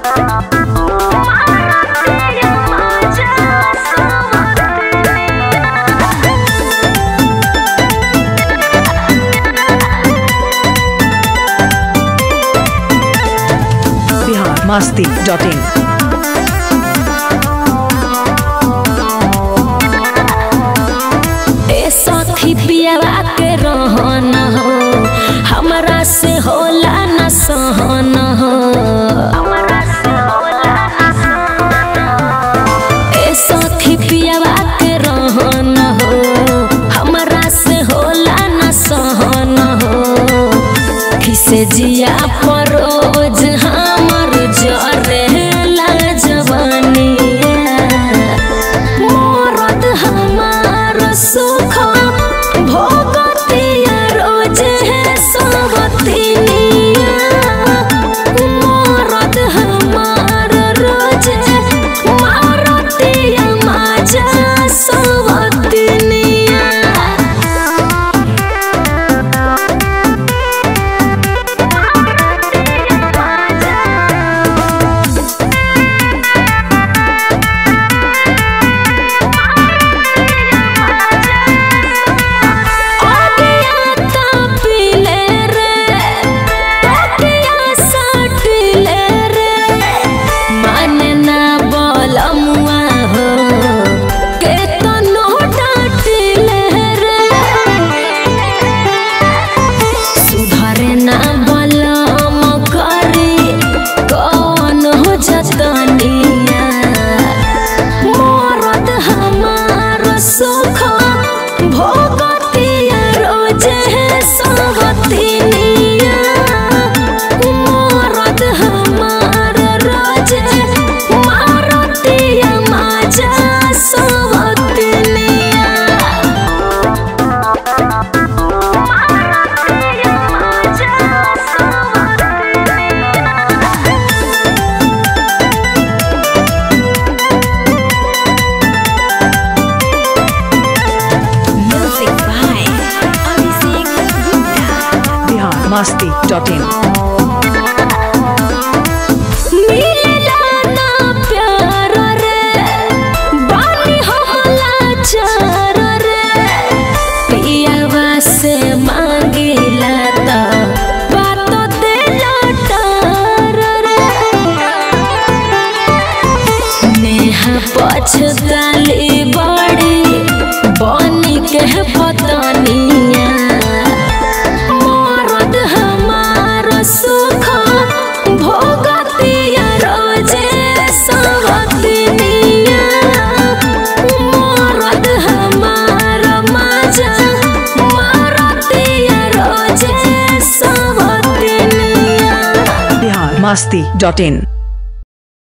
Bihar Masti dot इन ए सखी पियावा के रहन हो हमरा से होला न सहन हो ए सखी पियावा के रहन हो हमरा से होला न सहन हो किसे जिया परोज हमर जरेला जवानिया मरद हमार सुख भोगतिया रोजे सबतिनिया मरद हमार रोजे मारतिया माजा सबतिनिया अगियाता पीले रे तकिया सटले रे माने ना बोलमुआ हो के तो नो डांटले रे सुधरे ना बोलम करी कौन हो जतनिया मरद हमार सुख भोगतिया रोजे सबतिनिया मरद हमार रोजे मारतिया माजा सबतिनिया Music by Abhishek Gupta. Bihar Masti dot in मिला ना प्यार रे बानी हमला चार रे पियावा से मांगिला त बातो देला टार रे नेहा पछताली बड़ी बनी के पतनिया मरद हमार सुख भोगतिया रोजे सबतिनिया मरद हमार माजा मारतिया रोजे सबतिनिया बिहार मस्ती डॉट इन